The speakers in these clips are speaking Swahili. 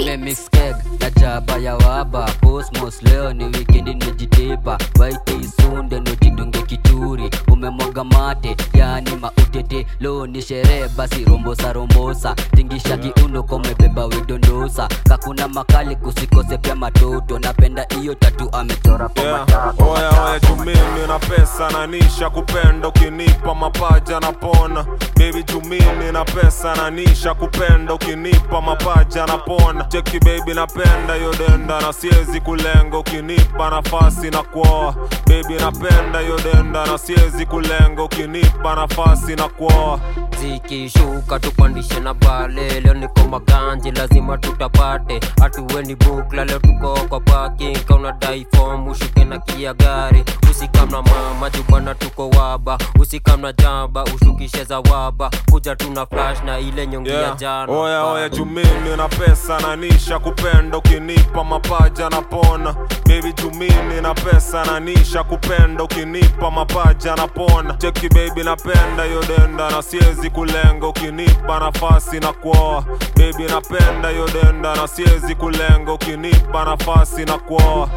ile mixkeg na jaba ya waba cosmos leo ni wikendi nimejitepa waite isunde nojidunge kituri umemwaga mate yani mautete leo ni sherehe basi rombosa rombosa tingisha kiuno komebeba wedondosa kakuna makali kusikose pia matoto napenda hiyo tatu amechora kwa Yeah. matako Oya oya jumini na pesa na nisha kupenda ukinipa mapaja na pona baby jumini na pesa na nisha kupenda ukinipa mapaja na pona cheki baby napenda hiyo denda na siezi kulenga ukinipa nafasi na kuoa baby napenda hiyo denda na siezi kulenga ukinipa nafasi na kuoa zikishuka tupandishe na pale leo niko maganji lazima tutapate hatuweni bukla leo tuko kwa parking kaunadai fom ushuke na kia gari usikamna mama jubana tuko waba usikamna jamba ushukishe za waba kuja tuna flash na ile nyongi ya Yeah. jana Oya oya jumini na pesa na nisha kupenda ukinipa mapaja na pona baby jumini na pesa na nisha kupenda ukinipa mapaja na pona cheki baby napenda hiyo denda na siezi kulenga ukinipa nafasi na kuoa baby napenda hiyo denda na siezi kulenga ukinipa nafasi na kuoa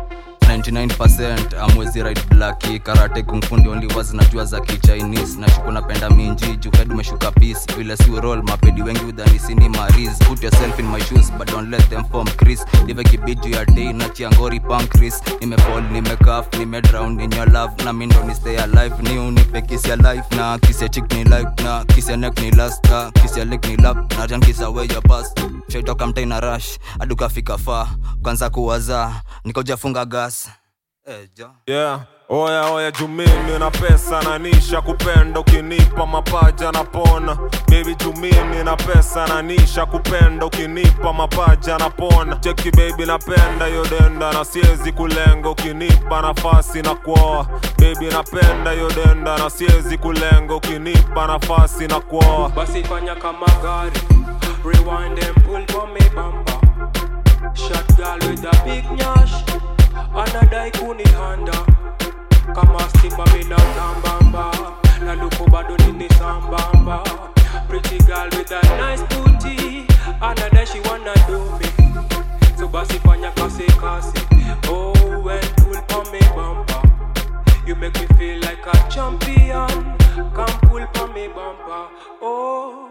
99% amwezi right black karate kungfundi only was najua za kichinese nashuku napenda minji juked umeshuka peace vile si roll mapedi wengi udhanisi ni maris put yourself in my shoes but don't let them form chris live kibiju ya day na chiangori pancris nimefall nimekaf nimedrown in your love na mindo ni stay alive ni unipe kiss ya life na kiss ya chick ni like na kiss ya neck ni last na kiss ya leg ni lap na jan kiss away your past shaitoka mtai na rush adukafika faa kwanza kuwaza nikojafunga gas Eh, ja. yeah oya oya jumini na pesa na nisha kupenda ukinipa mapaja na pona baby jumini na pesa na nisha kupenda ukinipa mapaja na pona cheki baby napenda hiyo denda na siezi kulenga ukinipa nafasi na kuoa baby napenda hiyo denda na siezi kulenga ukinipa nafasi na kuoa basi fanya kama gari rewind and pull for me bumper shot girl with a big nyash anadai kunihanda kama stima mina sambamba na luku bado nini sambamba pretty girl with a nice booty anadai she wanna do me so basi fanya kasi kasi oh and pull for me bumper you make me feel like a champion come pull for me bumper oh